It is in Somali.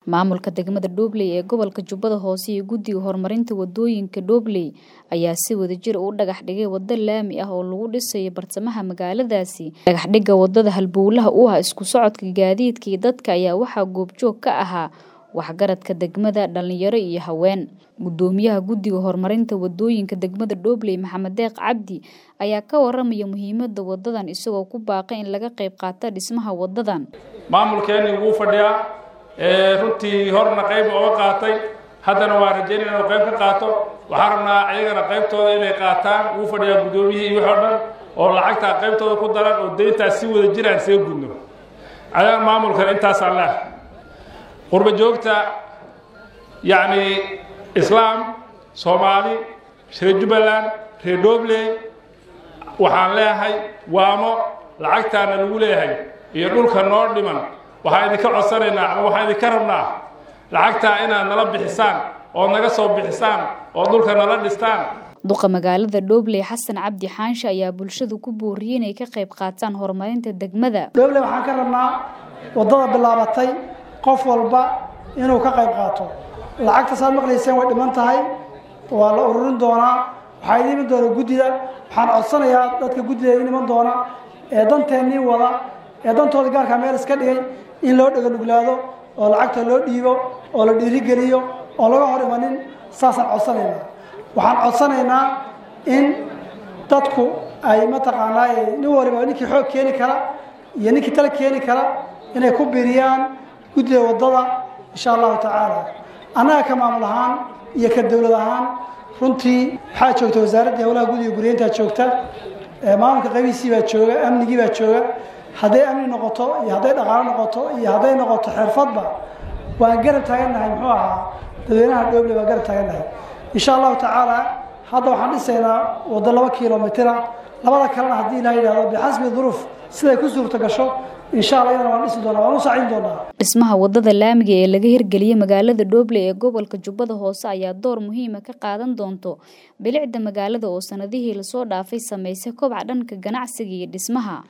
Maamulka degmada Doobley ee gobolka Jubbada Hoose iyo Guddiga Horumarinta Wadooyinka Doobley ayaa si wadajir ah u dhagax dhigay waddo laami ah oo lagu dhisayo bartamaha magaaladaasi. Dhagaxdhigga waddada halbowlaha u ah isku socodka gaadiidka iyo dadka ayaa waxaa goobjoog ka ahaa waxgaradka degmada, dhalinyaro iyo haween. Guddoomiyaha Guddiga Horumarinta Wadooyinka degmada Doobley Maxamed Deeq Cabdi ayaa ka waramaya muhiimadda waddadan isagoo ku baaqay in laga qayb qaato dhismaha waddadan. maamulkeennii wuu fadhiyaa ee runtii horna qayb ooga qaatay haddana waa rajaynaya inuu qayb ka qaato waxaan rabnaa ayagana qaybtooda inay qaataan wuu fadhiyaa guddoomiyihii iyo wixii o dhan oo lacagtaa qaybtooda ku daran oo deyntaas si wada jir aan see gudno ayaan maamulkan intaasaan leehay qurba joogta yacni islaam soomaali reer jubbaland reer doobley waxaan leeyahay waamo lacagtaana lagu leeyahay iyo dhulka noo dhiman waxaan idinka codsanaynaa ama waxaan idinka rabnaa lacagtaa inaad nala bixisaan oo naga soo bixisaan oo dhulka nala dhistaan duqa magaalada Doobley Xasan Cabdi Xaanshe ayaa bulshada ku booriyay inay ka qayb qaataan horumarinta degmada. Doobley waxaan ka rabnaa waddada bilaabatay qof walba inuu ka qayb qaato lacagta saad maqlayseen way dhiman tahay waa la ururin doonaa waxaa idin iman doona guddida waxaan codsanayaa dadka guddida idin iman doona ee danteennii wada ee dantooda gaarkaa meel iska dhigay in loo dhega nuglaado oo lacagta loo dhiibo oo la dhiirigeliyo oo laga hor imanin saasaan codsanaynaa waxaan codsanaynaa in dadku ay mataqaanaa nin waliba ninkii xoog keeni kara iyo ninkii tala keeni kara inay ku biriyaan guddida waddada insha allahu tacaala annaga ka maamul ahaan iyo ka dowlad ahaan runtii waxaa joogta wasaaraddii howlaha guddiga guryeyntaa joogta maamulka qaybihiisii baa jooga amnigii baa jooga hadday amni noqoto iyo hadday dhaqaalo noqoto iyo hadday noqoto xirfadba waan garab taagannahay muxuu ahaa dadweynaha doobley waan garab taagannahay insha allahu tacaala hadda waxaan dhisaynaa waddo laba kilomitira labada kalena haddii ilaha yidhahdo bixasbi duruuf siday ku suurta gasho insha allah iyadana waan dhisi doonaa waan u saacin doonaa dhismaha waddada laamiga ee laga hirgeliyey magaalada Doobley ee gobolka Jubbada Hoose ayaa door muhiim ah ka qaadan doonto bilicda magaalada oo sanadihii la soo dhaafay sameysay kobac dhanka ganacsiga iyo dhismaha